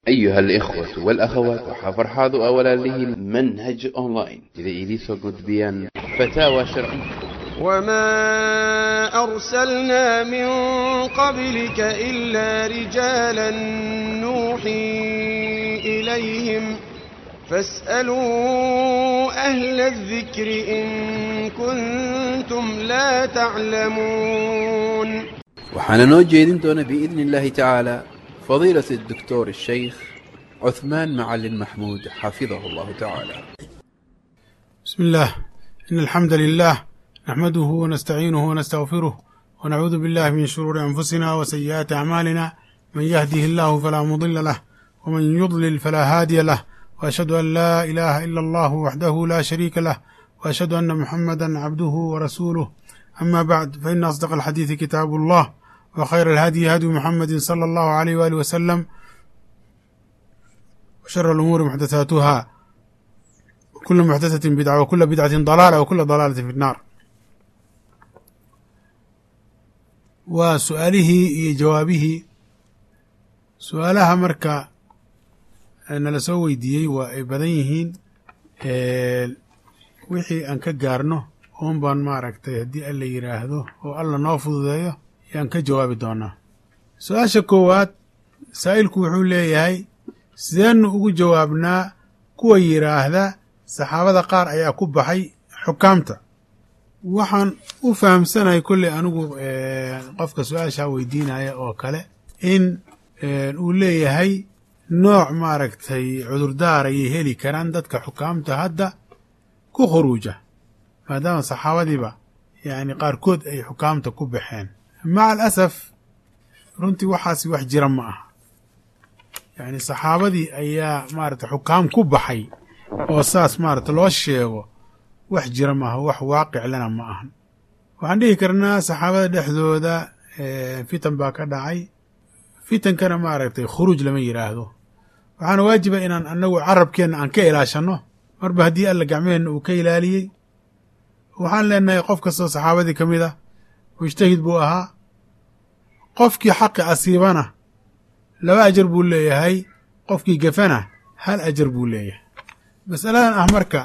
أيها الإخوة والأخوات وحفرحاض أولا له منهج أونلاين إذا إليسو قد بيان فتاوى شرعية وما أرسلنا من قبلك إلا رجالا نوحي إليهم فاسألوا أهل الذكر إن كنتم لا تعلمون waxaana noo jeedin doona biidni illaahi tacaala fadiilat الدكتور الشيخ عثمان معلن محمود حفظه الله تعالى بسم الله إن الحمد لله نحمده ونستعينه ونستغفره ونعوذ بالله من شرور أنفسنا وسيئات أعمالنا من يهده الله فلا مضل له ومن يضلل فلا هادي له وأشهد أن لا إله إلا الله وحده لا شريك له وأشهد أن محمدا عبده ورسوله أما بعد فإن أصدق الحديث كتاب الله وخير الهدي هدي محمد صلى الله عليه وآله وسلم وشر الأمور محدثاتها وكل محدثة بدعة وكل بدعة ضلالة وكل ضلالة في النار waa su-aalihii iyo jawaabihii su-aalaha marka nala soo weydiiyey waa ay badan yihiin wixii aan ka gaarno uun baan maaragtay haddii alla yidhaahdo oo alla noo fududeeyo yaan ka jawaabi doonaa su-aasha koowaad saa'ilku wuxuu leeyahay sideennu ugu jawaabnaa kuwa yidhaahda saxaabada qaar ayaa ku baxay xukaamta waxaan u fahamsanahay kolley anigu qofka su-aashaa weydiinaya oo kale in uu leeyahay nooc maaragtay cudurdaar ayay heli karaan dadka xukaamta hadda ku khuruuja maadaama saxaabadiiba yacni qaarkood ay xukaamta ku baxeen maca alasaf runtii waxaasi wax jira ma aha yacni saxaabadii ayaa maaragtay xukaam ku baxay oo saas maaragta loo sheego wax jira maaha wax waaqiclana ma ahan waxaan dhihi karnaa saxaabada dhexdooda fitan baa ka dhacay fitankana maaragtay khuruuj lama yidhaahdo waxaana waajiba inaan annagu carabkeenna aan ka ilaashanno marba haddii alla gacmeheenna uu ka ilaaliyey waxaan leenahay qof kastoo saxaabadii ka mid ah mujtahid buu ahaa qofkii xaqi asiibana laba ajar buu leeyahay qofkii gafana hal ajar buu leeyahay masaladan ah marka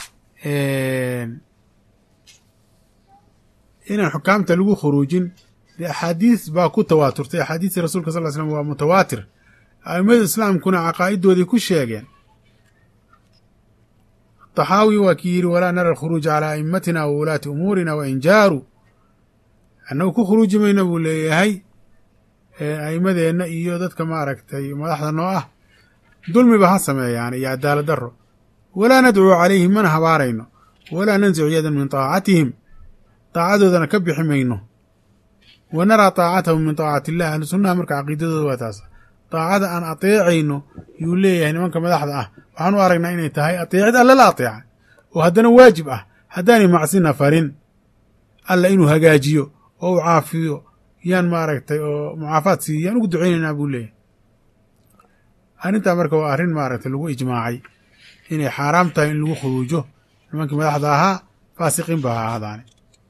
inaan xukaamta lagu khuruujin dee axaadiis baa ku tawaaturtay axaadiistii rasuulka sal l slm waa mutawaatir a'immada islaamkuna caqaa'idoodii ku sheegeen taxaawi waa kii yidhi walaa nara alkhuruuja calaa a'immatina wa wulaati umuurina wa in jaaruu annagu ku khuruuji mayna buu leeyahay a'immadeenna iyo dadka maaragtay madaxda noo ah dulmiba ha sameeyaan iyo cadaalad darro walaa nadcuu calayhim mana habaarayno walaa nansicu yadan min taacatihim daacadoodana ka bixi mayno wa naraa taacatahum min taacati illah ahlu sunnaha marka caqiidadooda waa taas daacada aan ateecayno yuu leeyahay nimanka madaxda ah waxaan u aragnaa inay tahay ateecid alla la ateeca oo haddana waajib ah haddaanay macsina farin alla inuu hagaajiyo oo u caafiyo yaan maaragtay oo mucaafaad siiyo yaan ugu ducaynaynaa buu leeyahay arrintaa marka waa arrin maaragtay lagu ijmaacay inay xaaraam tahay in lagu khuruujo nimankii madaxda ahaa faasiqiin ba ha ahaadaane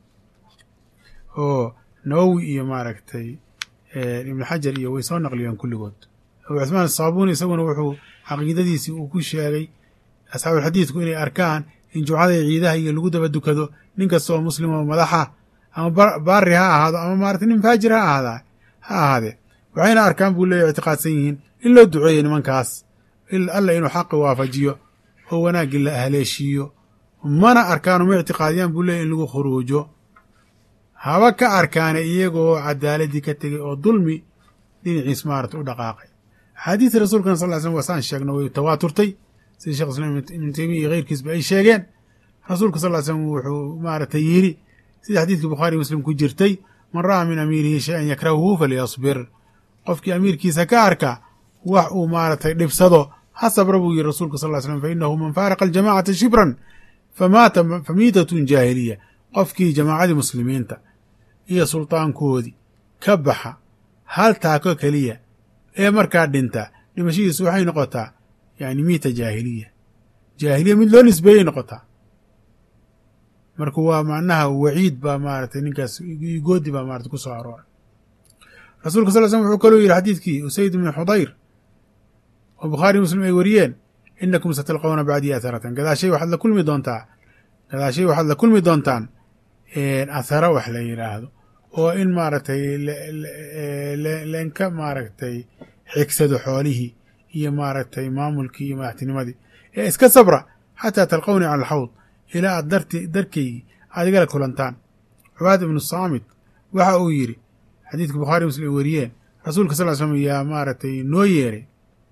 oo nawowi iyo maaragtay ibnu xajar iyo way soo naqliyeen kulligood abu cusmaan asaabuuni isaguna wuxuu caqiidadiisii uu ku sheegay asxaabulxadiidku inay arkaan in jumcada iyo ciidaha iyo lagu daba dukado nin kasta oo muslim oo madaxa ama baari ha ahaado ama maaragtay nin faajir ha ahaada ha ahaadee waxayna arkaan buu leeyahy ictiqaadsan yihiin in loo duceeyo nimankaas alla inuu xaqi waafajiyo oo wanaaggii la haleeshiiyo mana arkaan uma ictiqaadiyaan buu leeyahy in lagu khuruujo haba ka arkaane iyagoo cadaaladii ka tegey oo dulmi dhinaciis maarata u dhaqaaqay axaadiista rasuulkana sal ly slm wasaan sheegna way tawaaturtay sida shekh islaam ibnu teymiya iyo keyrkiisba ay sheegeen rasuulka sal ly slm wuxuu maaragtay yidhi sida xadiidkii bukhaari muslim ku jirtay man ra'aa min amiirihi shay-an yakrahuhu falyasbir qofkii amiirkiisa ka arka wax uu maaragtay dhibsado ha sabra buu yidhi rasuulka sal ly slm fa inahu man faaraqa aljamacata shibran famaata famiitatun jaahiliya qofkii jamaacadii muslimiinta iyo sultaankoodii ka baxa hal taako keliya ee markaa dhinta dhimashadiisu waxay noqotaa yani miita jaahiliya jaahiliya mid loo nisbeeyey noqotaa marka waa macnaha waciid baa maaragtay ninkaas goodi baa maarata ku soo arooray rasuulka sal l slm wuxuu kaloo yidhi xadiidkii usayd ibni xudayr oo bukhaari muslim ay wariyeen inakum satalqawna bacdii atharatan gadaashay waxaad la kulmi doontaa gadaashay waxaad la kulmi doontaan athara wax la yidhaahdo oo in maaragtay leenka maaragtay xigsado xoolihii iyo maaragtay maamulkii iyo madaxtinimadii ee iska sabra xataa talqawnii cala alxawd ilaa aad darti darkaygii aad igala kulantaan cubaad ibnu saamit waxa uu yidhi xadiidka bukhaari muslim ay wariyeen rasuulka sal ly slm yaa maaragtay noo yeeray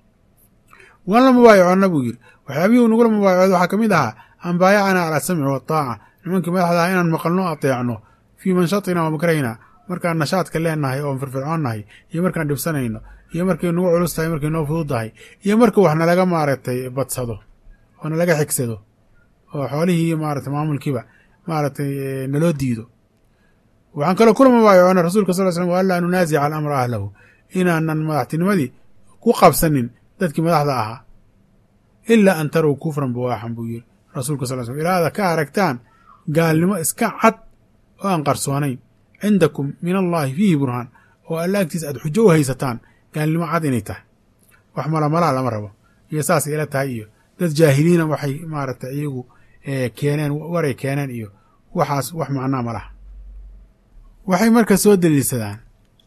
waan la mubaayaconna buu yidhi waxyaabihii uu nagula mubaayacood waxaa ka mid ahaa an baayacanaa cala asamci waataaca nimankii madaxda ah inaan maqalno ateecno fii manshatina wa makrahina markaan nashaadka leenahay oon firfircoonnahay iyo markaan dhibsanayno iyo markay nagu culus tahay markay noo fudud tahay iyo marka wax nalaga maaragtay badsado oo nalaga xigsado oo xoolihii iyo maaragtay maamulkiiba maaragtay naloo diido waxaan kaloo kula mubaayacoona rasuulka sal slm wa anlaa nunaasica alamra ahlahu inaanan madaxtinimadii ku qabsanin dadkii madaxda ahaa ilaa an tarow kufran buwaaxan buu yiri rasuulka sal slm ilaa aada ka aragtaan gaalnimo iska cad oo aan qarsoonayn cindakum min allaahi fiihi burhaan oo alla agtiisa aad xujo u haysataan gaalnimo cad inay tahay wax malamalaa lama rabo iyo saasay ila tahay iyo dad jaahiliina waxay maaragtay iyagu keeneen waray keeneen iyo waxaas wax macnaa ma laha waxay marka soo daliilsadaan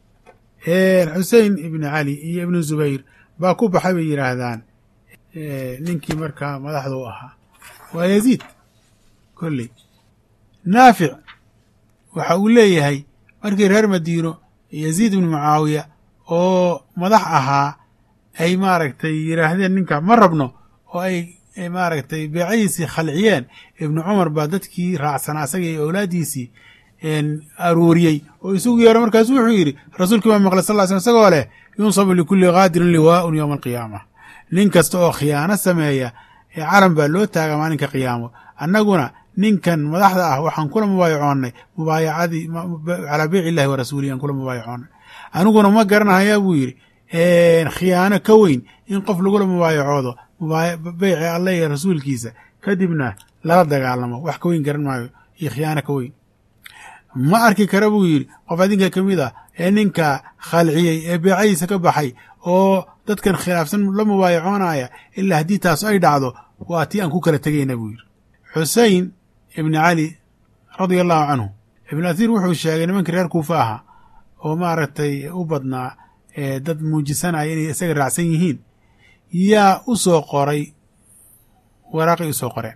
xusein ibni cali iyo ibnu zubayr baa ku baxay bay yidhaahdaan ninkii markaa madaxda u ahaa waa yaziid kolley naafic waxa uu leeyahay markii reer madiino yaziid ibnu mucaawiya oo madax ahaa ay maaragtay yidhaahdeen ninka ma rabno oo ay maaragtay beecadiisii khalciyeen ibnu cumar baa dadkii raacsanaa asaga iyo owlaaddiisii aruuriyey oo isugu yeero markaasu wuxuu yidhi rasuulkii baa maqlay sal ly slm isagoo leh yunsabu likulli qaadirin liwaa'un yowma alqiyaama nin kasta oo khiyaano sameeya calan baa loo taagaa maalinka qiyaamo annaguna ninkan madaxda ah waxaan kula mubaayacoonnay mubaayacadii calaa beyc illahi wa rasuulihi aan kula mubaayacoonnay aniguna ma garanahayaa buu yidhi khiyaano ka weyn in qof lagula mubaayacoodo beyci allah iyo rasuulkiisa kadibna lala dagaalamo wax ka weyn garan maayo iyo khiyaano ka weyn ma arki kara buu yidhi qof adinka ka mid ah ee ninka khalciyey ee beecadiisa ka baxay oo dadkan khilaafsan la mubaayacoonaya ilaa haddii taas ay dhacdo waa tii aan ku kala tegayna buu yidhi xusein ibni cali radia allahu canhu ibnu athiir wuxuu sheegay nimankii reer kuufa ahaa oo maaragtay u badnaa dad muujisanaya inay isaga raacsan yihiin yaa u soo qoray waraaqay u soo qoreen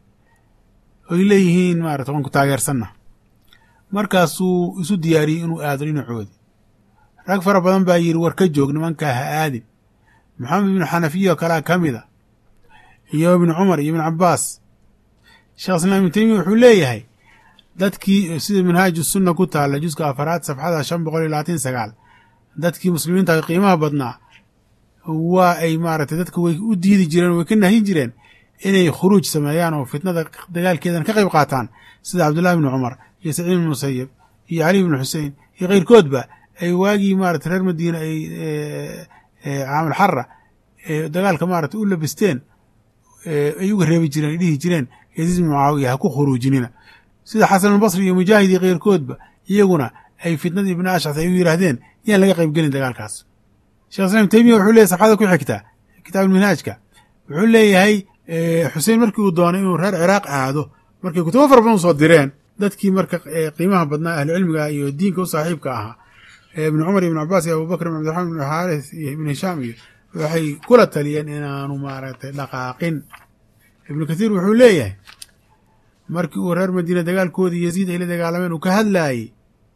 oy leeyihiin maarata waan ku taageersanna markaasuu isu diyaariyey inuu aado dhinacoodi rag fara badan baa yidhi war ka joog nimankaa ha aadin maxamed ibnu xanafiya oo kalea ka mida iyo ibnu cumar iyo ibnu cabaas sheekh islaam ibnu teymiya wuxuu leeyahay dadkii sida minhaaju sunna ku taalla juska afaraad safxada shan boqol iyo labaatan sagaal dadkii muslimiinta qiimaha badnaa waa ay maaragtay dadka way u diidi jireen way ka nahin jireen inay khuruuj sameeyaan oo fitnada dagaalkeedan ka qayb qaataan sida cabdullahi ibnu cumar iyo saciid ibnu musayib iyo cali ibnu xusein iyo keyrkoodba ay waagii maarata reer madiina ay caamul xara dagaalka maarata u labisteen ay uga reebi jireen ay dhihi jireen yaziid ibnu mucaawiya ha ku khuruujinina sida xasanulbasri iyo mujaahid iyo keyrkoodba iyaguna ay fitnadii ibnu ashcas ay u yidhaahdeen yaan laga qayb gelin dagaalkaas shekh islam teymiya wuxuu leeyahy safxada ku xigta kitaabulminhaajka wuxuu leeyahay xusein markii uu doonay inuu reer ciraaq aado markay kutubo fara badan usoo direen dadkii marka qiimaha badnaa ahlucilmiga iyo diinka u saaxiibka ahaa ibnu cumar iyo ibnu cabaas iyo abubakr ibn cabdiraxman ibnu xaaris iyo ibnu hishaam iyo waxay kula taliyeen inaanu maaragtay dhaqaaqin ibnu kathiir wuxuu leeyahay markii uu reer madiina dagaalkoodii yaziid ay la dagaalameen uu ka hadlaayey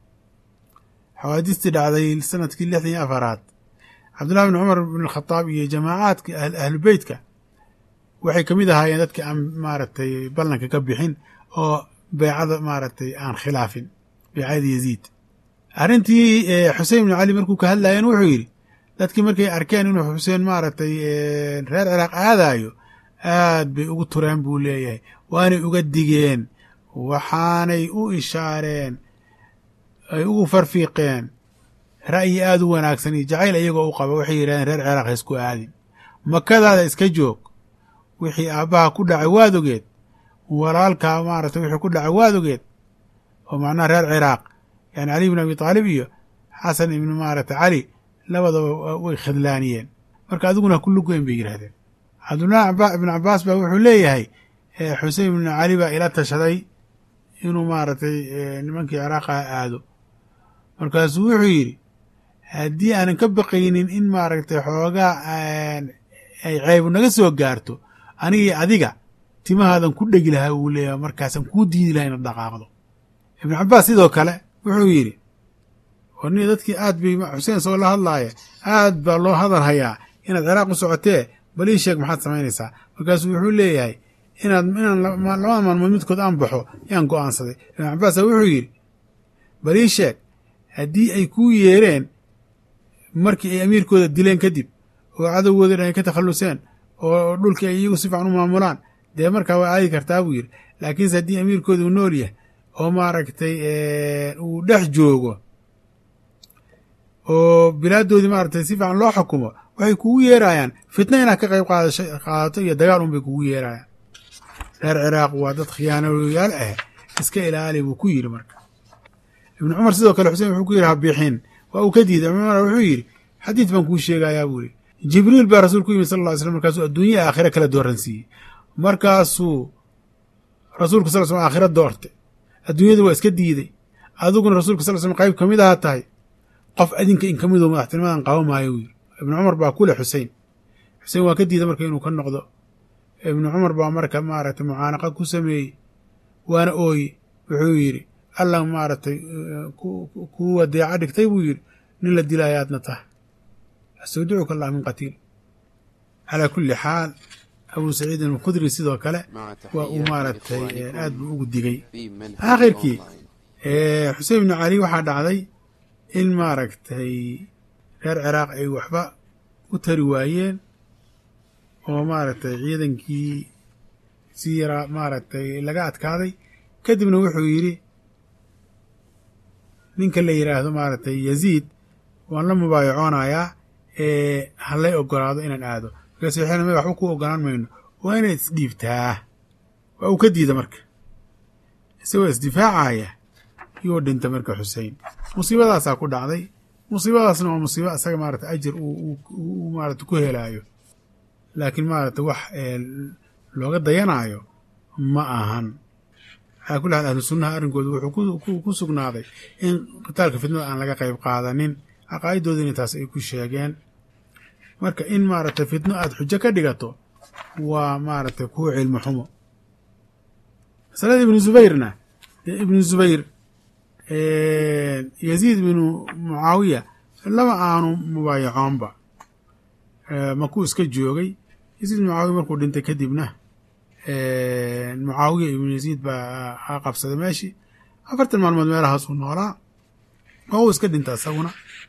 xawaadistii dhacday sanadkii lixdan iyo afaraad cabdullahi bn cumar bn khadaab iyo jamaacaadka ahlu beytka waxay kamid ahaayeen dadka aan maaragtay ballanka ka bixin oo beecada maaragtay aan khilaafin beecada yaziid arrintii xusein bnu cali markuu ka hadlaayeen wuxuu yidhi dadkii markay arkeen inuu xuseen maaragtay reer ciraaq aadaayo aad bay ugu tureen buu leeyahay waanay uga digeen waxaanay u ishaareen ay ugu farfiiqeen ra'yi aada u wanaagsan iyo jacayl iyagoo u qaba waxay yidhahdeen reer ciraaq ha isku aadin makadaada iska joog wixii aabbaha ku dhacay waad ogeed walaalkaa maaragtay wixii ku dhacay waad ogeed oo macnaha reer ciraaq yani cali ibn abi taalib iyo xasan ibnu maaragtay cali labadaba way khidlaaniyeen marka adiguna ku lugoyn bay yidhahdeen cabdullahi ibnu cabaas baa wuxuu leeyahay xusein ibnu cali baa ila tashaday inuu maaragtay nimankii ciraaqa aado markaasuu wuxuu yidhi haddii aanan ka baqaynin in maaragtay xoogaa ay ceebu naga soo gaarto anigii adiga timahaadan ku dhegi lahaa uu leeyahay markaasaan kuu diidi laha inaad dhaqaaqdo ibnu cabaas sidoo kale wuxuu yidhi warni dadkii aad bay xuseen soo la hadlaaya aad baa loo hadal hayaa inaad ciraaq u socotee bal ii sheeg maxaad samaynaysaa markaasuu wuxuu leeyahay inaad inaan labada maalmood midkood aan baxo yaan go'aansaday ibnu cabaasa wuxuu yidhi bal ii sheeg haddii ay kuu yeereen markii ay amiirkooda dileen kadib oo cadowgooda dhan ay ka takhalluseen oo dhulkii ay iyagu si fiican u maamulaan dee markaa waa aadi kartaa buu yidhi laakiinse haddii amiirkooda uu nool yahay oo maaragtay uu dhex joogo oo bilaadoodii maaragtay si fiican loo xukumo waxay kugu yeerayaan fitna inaad ka qayb qaadasho qaadato iyo dagaal un bay kugu yeerayaan reer ciraaq waa dad khiyaanoyaal ah iska ilaali buu ku yidhi marka ibnu cumar sidoo kale xuseen wuxuu ku yidhi habiixin waa uu ka diiday cumar wuxuu yidhi xadiid baan kuu sheegayaa buu yidhi jibriil baa rasuul ku yimid sal ll ly slam markaasuu adduunya aakhira kala dooransiiyey markaasuu rasuulku sal slm aakhira doortay adduunyadu waa iska diiday adiguna rasulka sal slm qayb ka mid aha tahay qof adinka in ka midoo madaxtinimadan qaba maayo wuu yidhi ibnu cumar baa ku leh xusein xusein waa ka diiday marka inuu ka noqdo ibnu cumar baa marka maaragtay mucaanaqa ku sameeyey waana ooye wuxuu yidhi allah maaragtay kuu wadeeca dhigtay buu yidhi nin la dilaayo aadna tahay astawdicuka allah min qatiil calaa kulli xaal abuu saciidin alkhudri sidoo kale waa uu maaragtay aad buu ugu digay aakhirkii xusein ibnu cali waxaa dhacday in maaragtay reer ciraaq ay waxba u tari waayeen oo maaragtay ciidankii si yaraa maaragtay laga adkaaday kadibna wuxuu yidhi ninka la yidhaahdo maaragtay yaziid waan la mubaayacoonayaa ee halay ogolaado inaan aado markaas waxayna may waxba ku ogolaan mayno waa inaad isdhiibtaa waa uu ka diida marka isagoo isdifaacaya yuu dhinta marka xusein musiibadaasaa ku dhacday musiibadaasna waa musiibo asaga maarata ajir uu maarata ku helaayo laakiin maarata wax looga dayanaayo ma ahan calaa kulli xaal ahlu sunnaha arrinkooda wuxuu ku sugnaaday in qitaalka fitnada aan laga qayb qaadanin caqaa'idoodina taas ay ku sheegeen marka in maaragtay fitno aada xujo ka dhigato waa maaragtay kuwa cilmi xumo masalada ibnu zubayrna ibnu zubayr yaziid binu mucaawiya lama aanu mubaayacoonba makuu iska joogay yaziid binu mucaawiya markuu dhintay kadibna mucaawiya ibnu yaziid baa qabsaday meeshii afartan maalmood meelahaasuu noolaa oo uu iska dhinta isaguna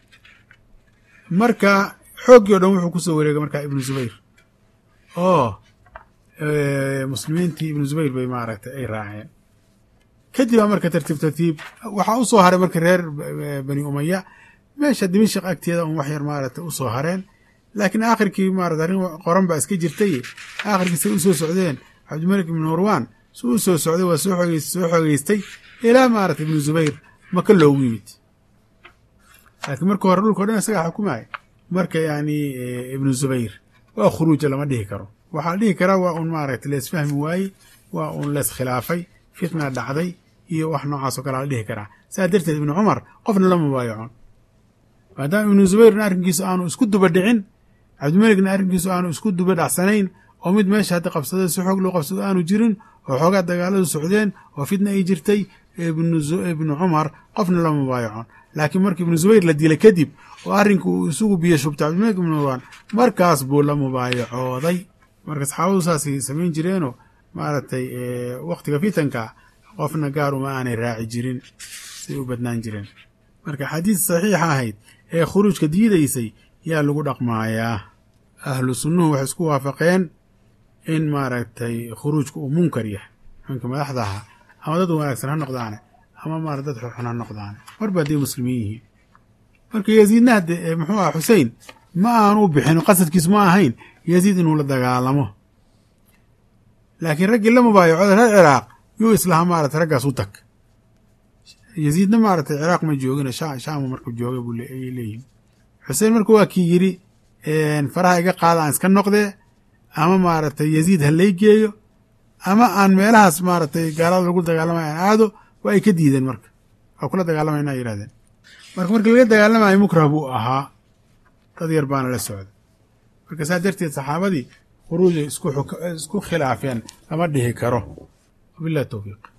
marka xooggii o dhan wuxuu kusoo wareegay markaa ibnu zubayr oo muslimiintii ibnu zubayr bay maaragtay ay raaceen kadib baa marka tartiib tartiib waxaa u soo haray marka reer bani umaya meesha dimashik agteeda un wax yar maaragtay usoo hareen laakiin aakhirkii maarata arrin qoran baa iska jirtay aakhirkii say usoo socdeen cabdimalik ibnu marwan su u soo socday waa soo soo xogeystay ilaa maarata ibnu zubayr maka loogu yimid laakiin marka hore dhulka o dhan isagaa xukumaya marka yani ibnu zubayr waa khuruuja lama dhihi karo waxaa la dhihi karaa waa un maaragta leesfahmi waaye waa un lees khilaafay fitna dhacday iyo wax noocaas oo kale la dhihi karaa saa darteed ibnu cumar qofna lama mubaayacon maadaama ibnu zubayrna arrinkiisu aanu isku duba dhicin cabdimalikna arrinkiisu aanu isku duba dhacsanayn oo mid meesha hadda qabsada si xoog loo qabsado aanu jirin oo xoogaa dagaaladu socdeen oo fitna ay jirtay ibnu cumar qofna lama mubaayacon laakiin markii ibnu zubayr la dilay kadib oo arrinka uu isugu biyo shubtay cabdimalik ibnu marwan markaas buu la mubaayacooday marka saxaabadu saasay samayn jireenoo maaragtay wakhtiga fitanka qofna gaar uma aanay raaci jirin say u badnaan jireen marka xadiis saxiixa ahayd ee khuruujka diidaysay yaa lagu dhaqmaayaa ahlu sunnuhu waxay isku waafaqeen in maaragtay khuruujka uu munkar yahay nimanka madaxda ahaa ama dad wanaagsan ha noqdaane ama maara dad xunxun ha noqdaane marba hadday muslimiin yihiin marka yaziidna hadde muxuu aha xusein ma aanu bixin qasadkiisu ma ahayn yaziid inuu la dagaalamo laakiin raggii la mubaayacooda reer ciraaq yuu islahaa maarata raggaas u tag yaziidna maaragtay ciraaq ma joogina shaamu marka joogay buu ayay leeyihin xuseen marka waa kii yidhi faraha iga qaada aan iska noqdee ama maaragtay yaziid ha lay geeyo ama aan meelahaas maaragtay gaalada lagu dagaalamaya aan aado waa ay ka diideen marka waa kula dagaalamayna ay yihahdeen marka markii laga dagaalamayo mukrah buu ahaa dad yar baana la socda marka saa darteed saxaabadii khuruuja isku khilaafeen lama dhihi karo wabillahi towfiiq